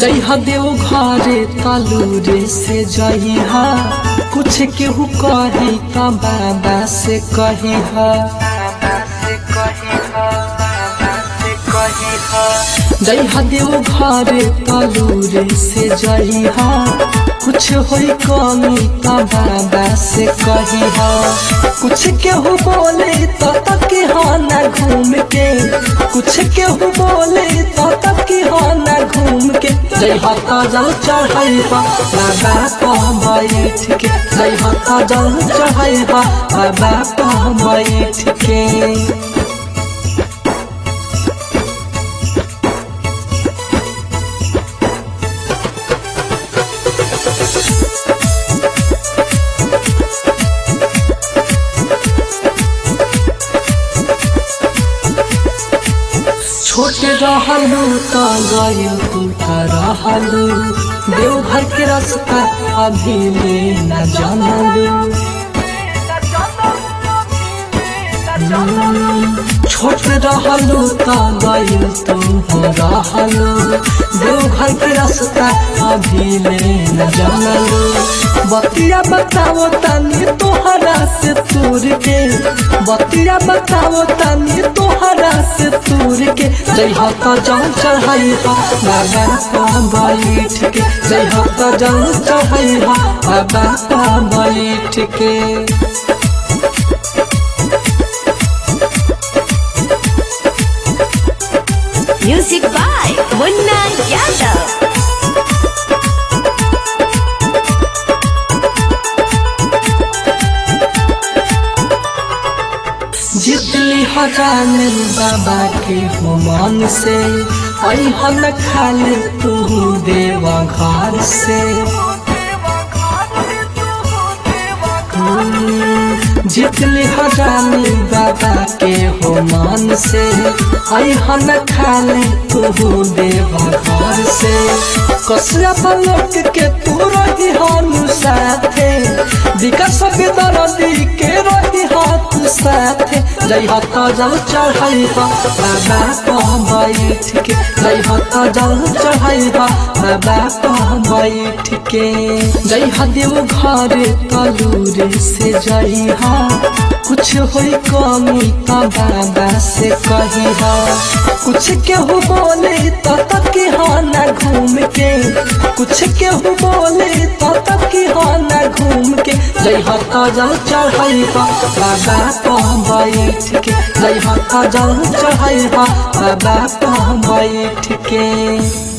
जइहा देव घरे तलूरे से जइहा कुछ केहू कही त बाबा से कहिहा जइहा देव घरे तलूरे से जइहा कुछ होई कमी त बाबा से कहिहा कुछ केहू बोले तो तक ना घूम के कुछ केहू बोले तो तक ना घूम के जइहा जल चढ़ैबा बाबा कह बैठ के जइहा जल चढ़ैबा बाबा कह बैठ के छोटे रहलू त गयो टूटा रहलू देवघर के रास्ता अभी ले न जानलू छोट रहलू त गयो तुम रहलू देवघर के रास्ता अभी ले न जानलू बतिया बताओ तनी तोहरा से तूर के बतिया बताओ तनी तोहरा से तूर के जय हत जल चढ़ैहा बाबा पा बैठ के जय हत जल चढ़ैहा बाबा पा बैठ के Music by Munna Yadav. जितली हजान बाबा के हो मन से अहन खाली तू देवा घर से जितली हजानी बाबा के हो मन से अहन खाली तू देवा घर से कसरा पलट के तू रही हनु साथे विकास दरदी के रही हाथ साथे जय हत जल चढ़ैबा बाबा कह बैठ के जय हत जल चढ़ैबा बाबा कह बैठ के जय देव घरे तलूरे से जइहा कुछ होई कमी त बाबा से कहिहा कुछ केहू बोले तो तक ना घूम के कुछ केहू बोले तो तक ना घूम के जय हत जल चढ़ैबा बाबा कह बैठ के जय हत जल चढ़ैबा बाबा कह बैठ के